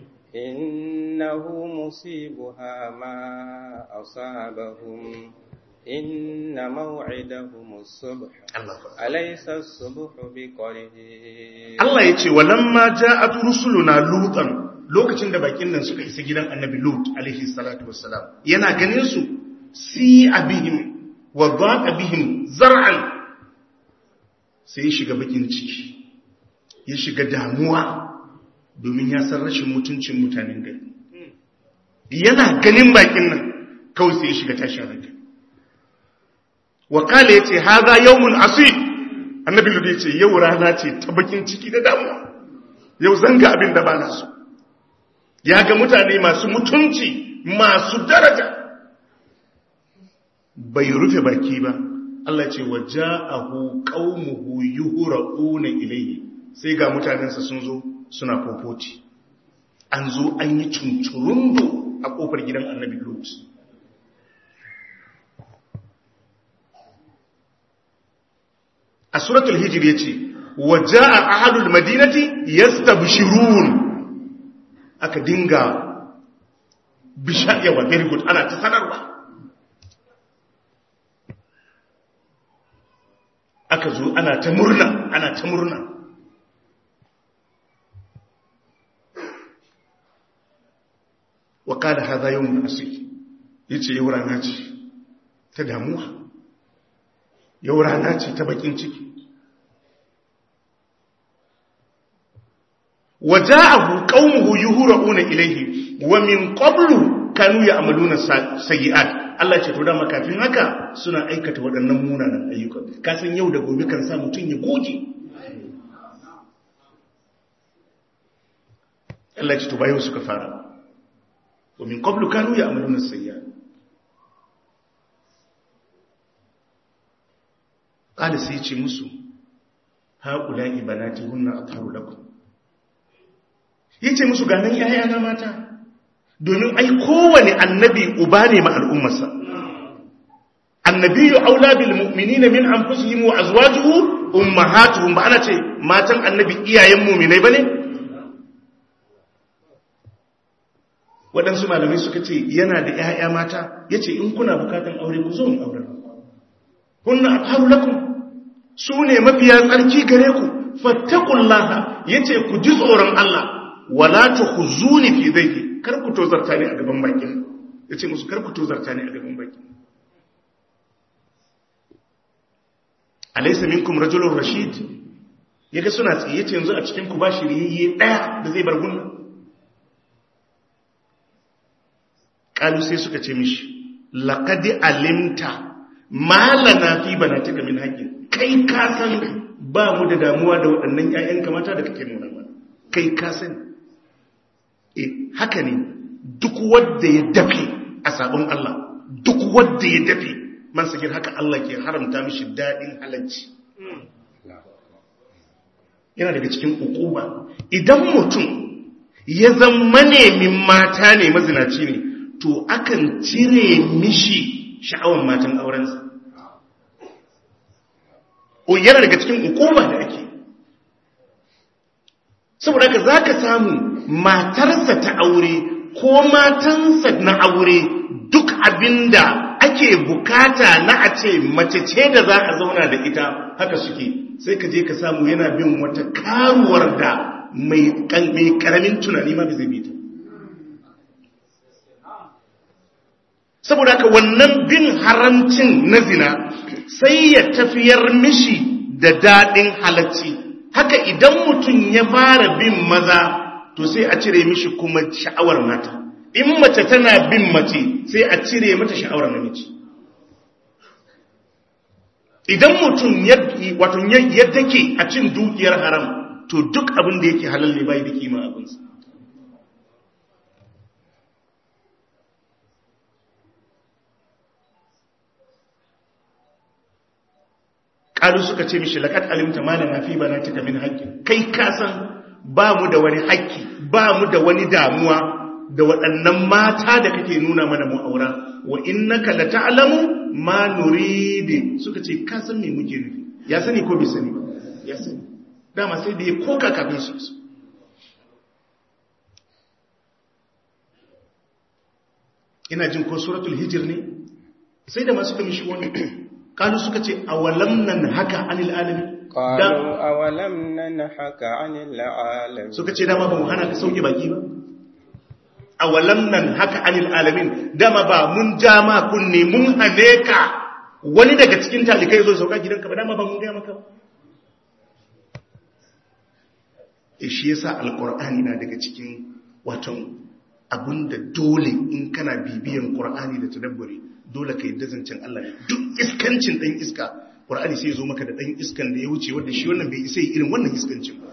[SPEAKER 2] إنه مصيبها ما أصابهم إن موعدهم الصبح
[SPEAKER 1] الله أكبر
[SPEAKER 2] أليس الصبح بقريب
[SPEAKER 1] Allah ya ce walamma ja'at rusuluna lutan lokacin da bakin nan suka isa gidan annabi lut alaihi salatu wassalam yana ganin su si abihim wa dhaqa bihim zar'an sai ya shiga bakin ciki ya shiga damuwa domin ya san rashin mutuncin mutanen gari yana ganin bakin nan kawai sai ya shiga tashin hankali wakala ya ce haza yawmun asib annabi ludi ce yau rana ce ta bakin ciki da damuwa yau zanga abin da ba na so ya ga mutane masu mutunci masu daraja bai rufe baki ba Allah ce wa ja'ahu qaumuhu yuhra'una ilayhi sai ga mutanensa sun zo suna fofoti an zo an yi tunturundo a kofar gidan annabi lut a suratul hijir ya ce wa ja'a ahadul madinati yastabshirun aka dinga bishayawa very good ana ta sanarwa aka zo ana ta murna ana ta murna wa kada hadha yawmun asir yace yau rana ce ta damuwa yau rana ce ta bakin ciki waja'ahu qaumuhu yuhra'una ilayhi wa min qablu kanu ya'maluna sayyi'at Allah ce to da makafin haka suna aikata waɗannan munanan ayyuka ka san yau da gobe kan sa mutun ya goge Allah ce to bayo suka fara wa min qablu kanu ya'maluna sayyi'at qala sai ce musu haula'i banati hunna atharu lakum yace musu ganin yayana mata domin ai kowane annabi uba ne ma al'ummarsa annabiyyu aula bil mu'minina min anfusihim wa azwajuhu ummahatuhum ba ana ce matan annabi iyayen mu'minai bane waɗansu malamai suka ce yana da ‘ya'ya mata ya ce in kuna bukatan aure ku zo in aure kunna atharu lakum su ne mafiya tsarki gare ku fattakullaha yace ku ji tsoron Allah wala tukhzuni fi dhayfi kar ku tozarta ni a gaban bakin yace musu kar ku tozarta ni a gaban bakin alaysa minkum rajulun rashid yaga suna tsiye ce yanzu a cikin ku ba shiriyayye daya da zai bar gunna kalu sai suka ce mishi laqad alimta malana fi banatika min haqqin kai ka san ba mu da damuwa da waɗannan ƴaƴan kamata da kake nuna mana kai ka san eh haka ne duk wanda ya dafe a sabon Allah duk wanda ya dafe man sagir haka Allah ke haramta mishi dadin halacci yana daga cikin ukuba idan mutum ya zama nemin mata ne mazinaci ne to akan cire mishi sha'awan matan aurensa o yana daga cikin ukuba da ake saboda haka za ka samu matarsa ta aure ko matansa na aure duk abinda ake bukata na a ce mace ce da za a zauna da ita haka suke sai ka je ka samu yana bin wata karuwar da mai karamin tunani ma zai bi ta saboda haka wannan bin haramcin na zina sai ya tafiyar mishi da daɗin halacci haka idan mutum ya fara bin maza to sai a cire mishi kuma sha'awar mata in mace tana bin mace sai a cire mata sha'awar namiji idan mutum wato ya take a cin dukiyar haram to duk abin da yake halal ne bai da kima abinsa ƙalu suka ce mishi laƙat alimta malama fi bana cika min haƙƙi kai kasan ba mu da wani haƙƙi ba mu da wani damuwa da waɗannan mata da kake nuna mana mu'aura wa innaka la ta'lamu ma nuridi suka ce ka san me muke nufi ya sani ko bai sani ba ya sani dama sai da ya koka kafin su su ina jin ko suratul hijr ne sai da masu kamishi wani kalu suka ce awalam nan haka anil alamin
[SPEAKER 2] قالوا أولم ننهك عن العالمين
[SPEAKER 1] suka ce dama ba mu hana ka sauke baki ba awalam nan haka anil alamin dama ba mun ja ma kunne mun hane ka wani daga cikin talikai zo sauka gidanka ba dama ba mun gaya maka ba e shi yasa alqur'ani na daga cikin waton abinda dole in kana bibiyan qur'ani da tadabburi dole ka yadda zancen Allah ne duk iskancin dan iska qur'ani sai ya zo maka da dan iskan da ya wuce wanda shi wannan bai isa irin wannan iskancin ba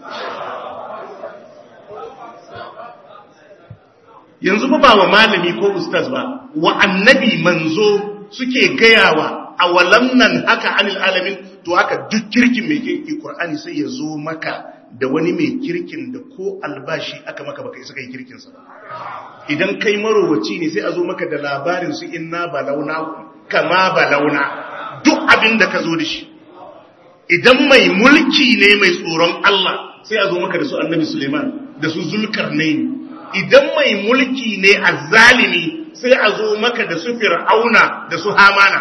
[SPEAKER 1] yanzu ba wa malami ko ustaz ba wa annabi manzo suke gayawa a walam nan haka anil alamin to haka duk kirkin mai kirki qur'ani sai ya zo maka da wani mai kirkin da ko albashi aka maka baka isa kai kirkin sa idan kai marowaci ne sai a zo maka da labarin su inna balauna kama balauna duk abin da ka zo da shi idan mai mulki ne mai tsoron Allah sai a zo maka da su annabi Suleiman da su zulkarnaini idan mai mulki ne azzalimi sai a zo maka da su fir'auna da su hamana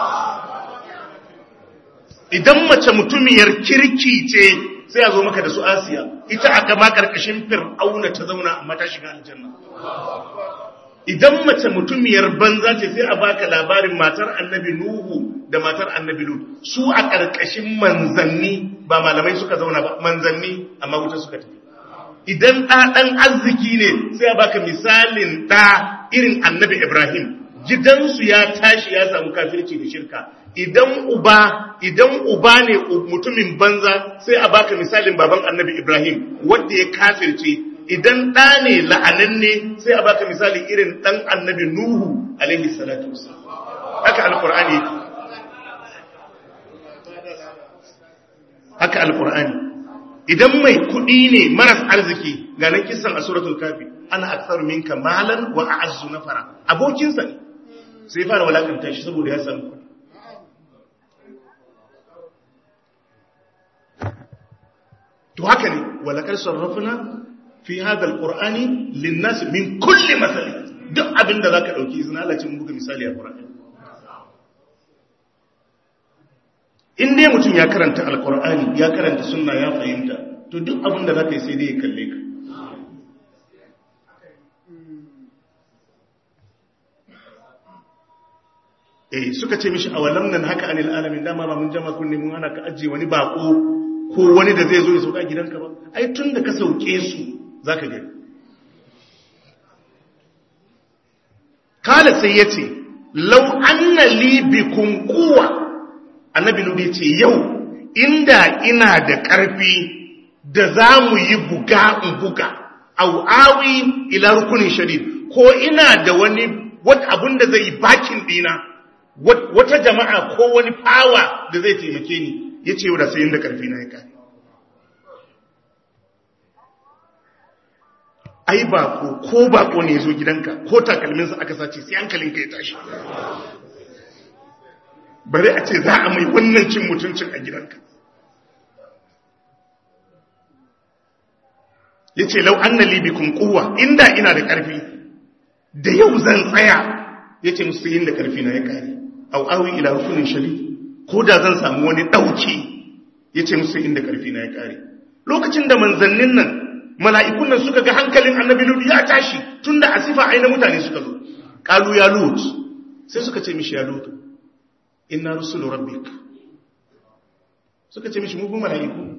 [SPEAKER 1] idan mace mutumiyar kirki ce sai a zo maka da su asiya ita aka ma karkashin fir'auna ta zauna amma ta shiga aljanna idan mace mutumiyar banza ce sai a baka labarin matar annabi nuhu da matar annabi lut su a karkashin manzanni ba malamai suka zauna ba manzanni amma wuta suka tafi idan ɗa ɗan arziki ne sai a baka misalin ɗa irin annabi Ibrahim gidansu ya tashi ya samu kafirci da shirka idan uba idan uba ne mutumin banza sai a baka misalin baban annabi Ibrahim wanda ya kafirce idan ɗa ne la'ananne sai a baka misali irin ɗan annabi Nuhu alaihi salatu haka alƙur'ani haka alƙur'ani idan mai kuɗi ne maras arziki ga nan kisan a suratul kafi ana aksar minka malan wa a'azzu nafara abokinsa ne sai fara walakanta shi saboda ya samu kuɗi to haka ne walakar sarrafuna fi hadha alqur'ani linnas min kulli masal duk abin da zaka dauki izina Allah ce mun buga misali a qur'ani in dai mutum ya karanta alkur'ani ya karanta sunna ya fahimta to duk abin da za ka yi sai dai ya kalle ka eh suka ce mishi awalam nan haka anil alamin dama ba mun jama kunne mun ana ka ajiye wani bako ko wani da zai zo ya sauka gidanka ba ai tun da ka sauke su zaka gani kala sai yace law anna li bikum quwwa annabi nubi ce yau inda ina da ƙarfi da za mu yi buga in buga au awi ila rukunin shadid ko ina da wani abun da zai yi bakin dina wata jama'a ko wani fawa da zai taimake ni ya ce yau da sayin da ƙarfi na ya kare ai bako ko bako ne ya zo gidanka ko takalminsa aka sace sai hankalinka ya tashi bari a ce za a mai wannan cin mutuncin a gidanka ya ce lau an na libikun kowa inda ina da ƙarfi da yau zan tsaya ya ce musu yin da ƙarfi na ya kare au awi ila rukunin shari ko da zan samu wani ɗauki ya ce musu inda ƙarfi na ya kare lokacin da manzannin nan mala'ikun nan suka ga hankalin annabi lut ya tashi tun da asifa aina mutane suka zo ƙalu ya lut sai suka ce mishi ya lut inna rusulu rabbik suka ce mishi mugun mala'iku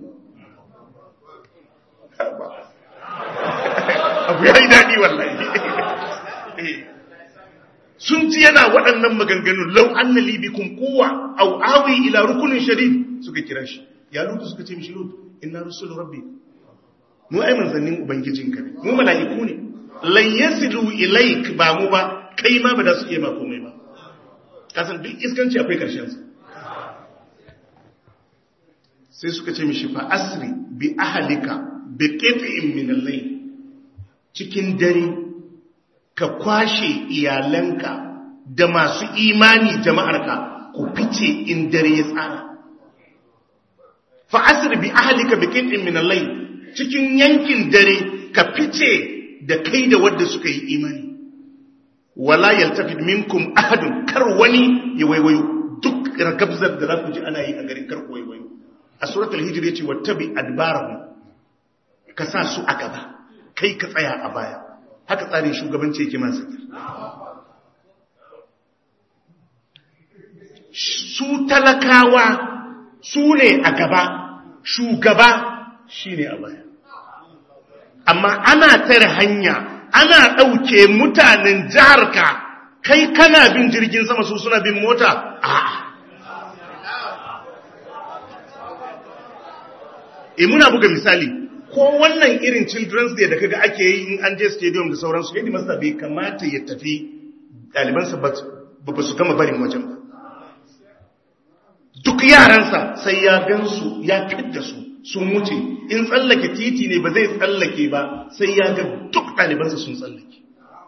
[SPEAKER 1] abu ya yi daɗi wallahi sun ji yana waɗannan maganganun lau an na libikun kowa au awi ila rukunin shadid suka kira shi ya lutu suka ce mishi lutu inna rusulu rabbik mu ai manzannin ubangijinka ne mu mala'iku ne lan yasilu ilaik ba mu ba kai ma ba da su iya ma komai ba kasan duk iskanci akwai ƙarshensa sai suka ce mishi fa asri bi ahalika bi qit'in min al-layl cikin dare ka kwashe iyalanka da masu imani jama'arka ku fice in dare ya tsara fa asri bi ahalika bi qit'in min al-layl cikin yankin dare ka fice da kai da wanda suka yi imani wala yaltafid minkum ahadun kar wani ya waiwayo duk ragabzar da za ku ji ana yi a garin kar ku waiwayo a suratul hijr yace wattabi adbarahum ka sa su a gaba kai ka tsaya a baya haka tsarin shugabanci yake masa su talakawa su ne a gaba shugaba shine a baya amma ana tare hanya ana ɗauke mutanen jiharka kai kana bin jirgin sama su suna bin mota a e muna buga misali ko wannan irin children's day da kaga ake yi in an je stadium da sauransu yadda masa bai kamata ya tafi ɗalibansa ba ba su gama barin wajen ba duk yaransa sai ya gansu ya fidda su sun wuce in tsallake titi ne ba zai tsallake ba sai ya ga duk ɗalibansa sun tsallake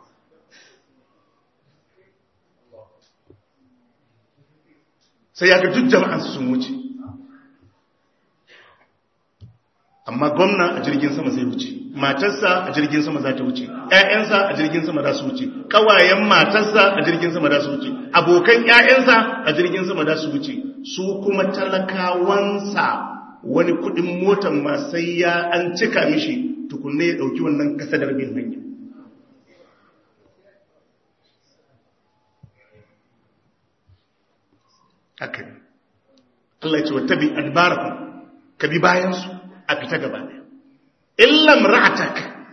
[SPEAKER 1] sai ya ga duk jama'ansa sun wuce amma gwamna a jirgin sama zai wuce matarsa a jirgin sama za ta wuce ‘ya'yansa a jirgin sama za su wuce ƙawayen matarsa a jirgin sama za su wuce abokan ‘ya'yansa a jirgin sama za su wuce su kuma talakawansa wani kudin motan ma sai ya an cika mishi tukunne ya dauki wannan kasadar bin hanya haka ne Allah ya ce wata bi adbarakum ka bi bayansu a fita gaba ɗaya illam ra'atak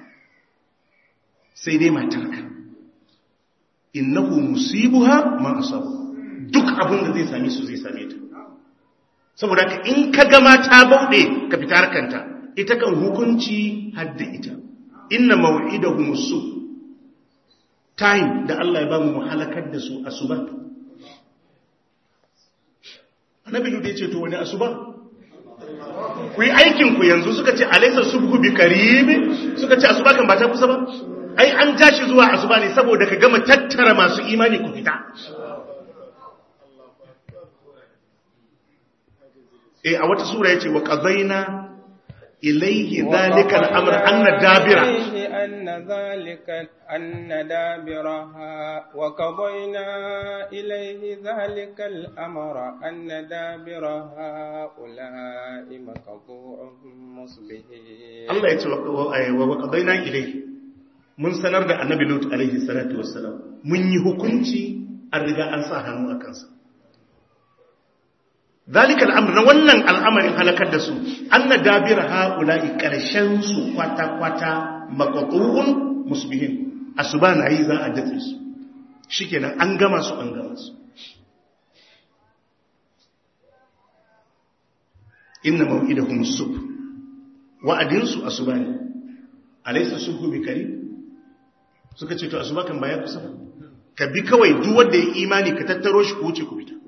[SPEAKER 1] sai dai matarka innahu musibuha ma asabu duk abin da zai same su zai same ta saboda ka in ka gama ta bauɗe ka fita harkanta ita kan hukunci hadda ita inna maw'idahum su time da Allah ya ba mu halakar da su asuba annabi da yace to wani asuba ku yi aikin ku yanzu suka ce alaysa subhu bi qarib suka ce asuba kan ba ta kusa ba ai an tashi zuwa asuba ne saboda ka gama tattara masu imani ku fita eh a wata sura yace wa qadaina ilayhi dhalika al-amr anna dabira
[SPEAKER 2] أن ذلك أن دابرها وقضينا إليه ذلك الأمر أن دابر هؤلاء مقطوع مصبحين
[SPEAKER 1] Allah ya ce wa qadaina ilayhi mun sanar da annabi Lut alaihi salatu wassalam mun yi hukunci an riga an sa hannu a kansa zalika al'amr na wannan al'amarin halakar da su anna dabira haula'i karshen su kwata kwata maqtu'un musbihin asuba na yi za a dace su shikenan an gama su an gama su inna maw'idahum subh wa'adin su asuba ne alaysa subhu bikari suka ce to asuba kan baya kusa ka bi kawai duk wanda ya imani ka tattaro shi ku wuce ku fita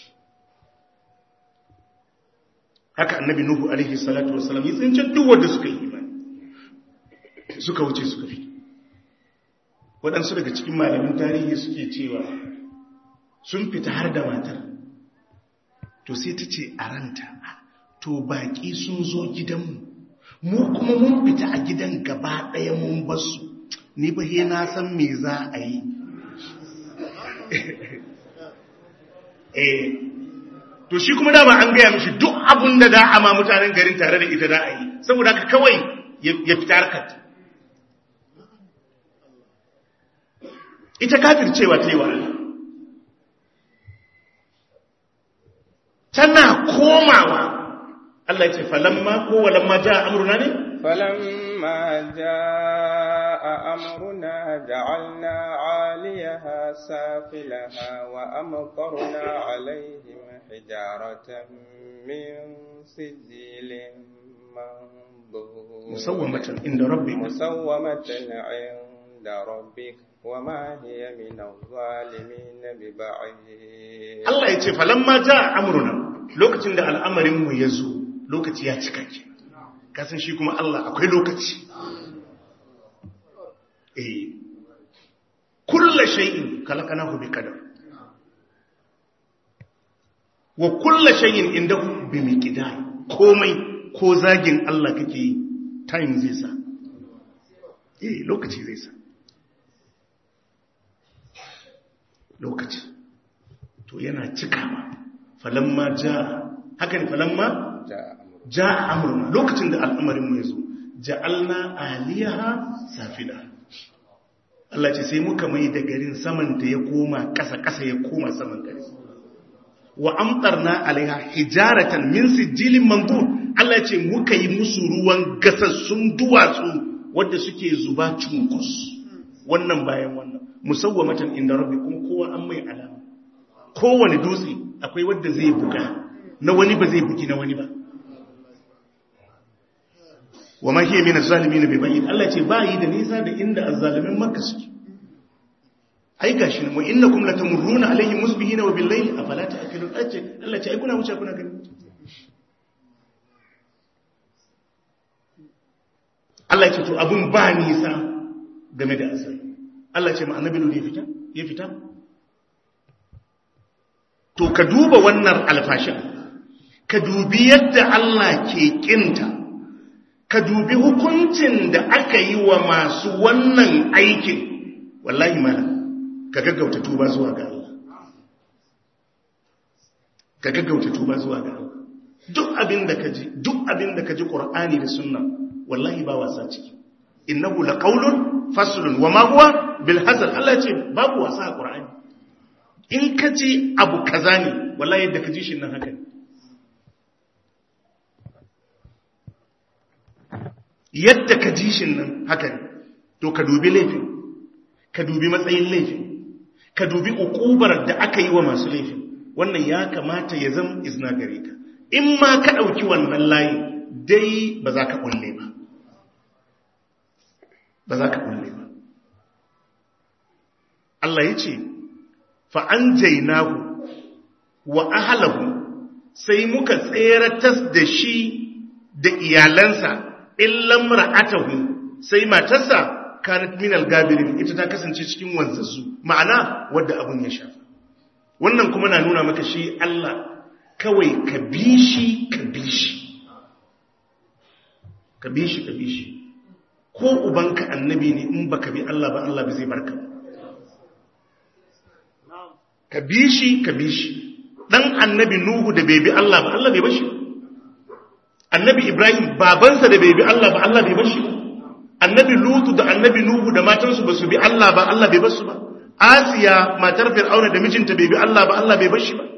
[SPEAKER 1] haka annabi nuhu alaihi salatu wasalam ya tsince duk wanda suka yi imani suka wuce suka fita waɗansu daga cikin malamin tarihi suke cewa sun fita har da matar to sai ta ce a ranta to baƙi sun zo gidanmu mu kuma mun fita a gidan gaba ɗaya mun basu ni ba he na san me za a yi eh to shi kuma dama an gaya mishi duk abin da za a ma mutanen garin tare da ita za a yi saboda haka kawai ya fita harkar ita kafir cewa ta yi wa Allah tana komawa Allah ya ce falamma ko walamma ja amruna ne
[SPEAKER 2] فلما جاء أمرنا جعلنا عاليها سافلها وأمطرنا عليهم حجارة من سجيل منضود
[SPEAKER 1] مسومة عند ربك
[SPEAKER 2] مسومة عند ربك وما هي من الظالمين ببعيد
[SPEAKER 1] Allah ya ce falamma ja amruna lokacin da al'amarin mu ya zo lokaci ya cika ke kasan shi kuma Allah akwai lokaci eh kullu shay'in khalaqnahu bi qadar wa kullu shay'in indahu bi miqdar komai ko zagin Allah kake yi time zai sa eh lokaci zai sa lokaci to yana cikawa falamma ja haka ne falamma ja amurna lokacin da al'amarin mu ya zo ja'alna aliyaha safila Allah ce sai muka mai da garin saman ta ya koma ƙasa ƙasa ya koma saman gari wa amtarna alaiha hijaratan min sijilin mandud Allah ce muka yi musu ruwan gasassun duwatsu wadda suke zuba cunkus wannan bayan wannan musawwamatan inda rabbikum kowa an mai alama kowane dutse akwai wadda zai buga na wani ba zai bugi na wani ba wa ma hiya min az-zalimin bi bayyin Allah ce ba yi da nisa da inda az-zalimin Makka suke ai gashi mu innakum latamurruna alaihim musbihina wa bil-layli afala ta'qilun ace Allah ce ai kuna wuce kuna gani Allah ce to abun ba nisa game da asali Allah ce ma annabi ne ya fita ya fita to ka duba wannan alfashin ka dubi yadda Allah ke kinta ka dubi hukuncin da aka yi wa masu wannan aikin wallahi malam ka gaggauta tuba zuwa ga Allah ka gaggauta tuba zuwa ga Allah duk abin da ka ji duk abin da ka ji Qur'ani da Sunna wallahi ba wasa ciki innahu laqawlun faslun wama huwa bil hazal Allah ce babu wasa a Qur'ani in ka ji abu kaza ne wallahi yadda ka ji shi nan haka ne yadda ka ji shi nan haka ne to ka dubi laifin ka dubi matsayin laifin ka dubi ukubar da aka yi wa masu laifin wannan ya kamata ya zama izina gare ka in ma ka ɗauki wannan layi dai ba za ka ƙulle ba ba za ka ƙulle ba Allah ya ce fa'an jainahu wa ahalahu sai muka tseratas da shi da iyalansa illan ra'atahu sai matarsa kanat min al-gabirin ita ta kasance cikin wanzassu ma'ana wadda abun ya shafa wannan kuma na nuna maka shi Allah kawai ka bi shi ka bi shi ka bi shi ka bi shi ko ubanka annabi ne in baka bi Allah ba Allah bai zai barka ba ka bi shi ka bi shi dan annabi nuhu da bai bi Allah ba Allah bai bashi annabi ibrahim babansa da bai bi Allah ba Allah bai bashi ba annabi lutu da annabi nuhu da matansu ba su bi Allah ba Allah bai basu ba asiya matar fir'auna da mijinta bai bi Allah ba Allah bai bashi ba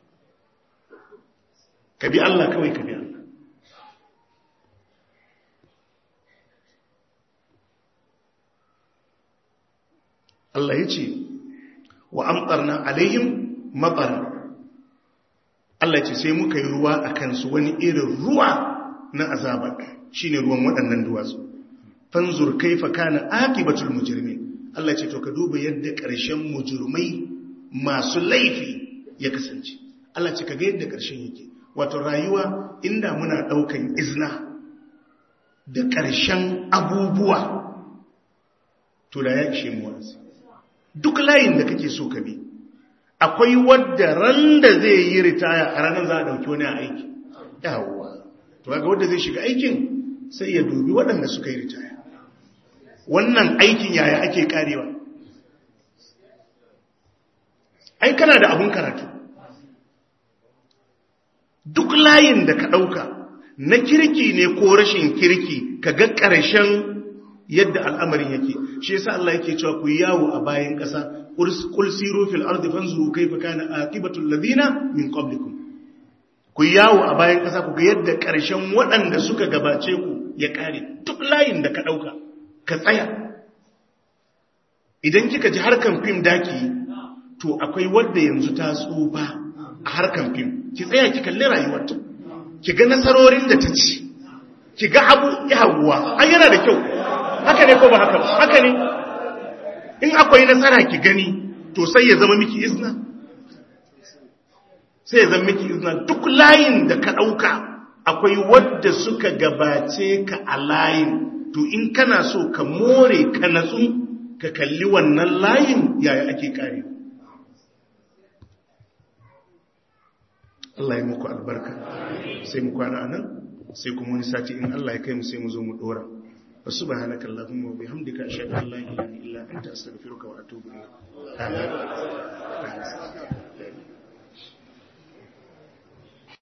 [SPEAKER 1] ka bi Allah kawai ka bi Allah Allah ya ce wa amtarna alaihim matar Allah ce sai muka yi ruwa a kansu wani irin ruwa na azaba shine ruwan waɗannan duwatsu fanzur kaifa kana akibatul mujrimin Allah ce to ka duba yadda ƙarshen mujrimai masu laifi ya kasance Allah ce kaga yadda ƙarshen yake wato rayuwa inda muna ɗaukan izna da ƙarshen abubuwa to da ya ishe mu wasu duk layin da kake so ka bi akwai wadda ran da zai yi ritaya a ranar za a ɗauki wani a aiki yawwa to ga wadda zai shiga aikin sai ya dubi waɗanda suka yi ritaya wannan aikin yaya ake karewa ai kana da abun karatu duk layin da ka ɗauka na kirki ne ko rashin kirki ka ga ƙarshen yadda al'amarin yake shi yasa Allah yake cewa ku yawo a bayan ƙasa qul siru fil ardi fanzuru kayfa kana aqibatul ladina min qablikum ku yawo a bayan ƙasa ku ga yadda ƙarshen waɗanda suka gabace ku ya ƙare duk layin da ka ɗauka ka tsaya idan kika ji harkan fim daki to akwai wadda yanzu ta tsufa a harkan fim ki tsaya ki kalli rayuwarta ki ga nasarorin da ta ci ki ga abu yawuwa an yana da kyau haka ne ko ba haka ba haka ne in akwai nasara ki gani to sai ya zama miki izna sai ya zama miki izna duk layin da ka ɗauka akwai wadda suka gabace ka a layin to in kana so ka more ka natsu ka kalli wannan layin yaya ake kare Allah ya muku albarka sai mu kwana anan sai kuma wani sati in Allah ya kai mu sai mu zo mu dora subhanakallahumma wa bihamdika ashhadu an la ilaha illa anta astaghfiruka wa atubu ilayk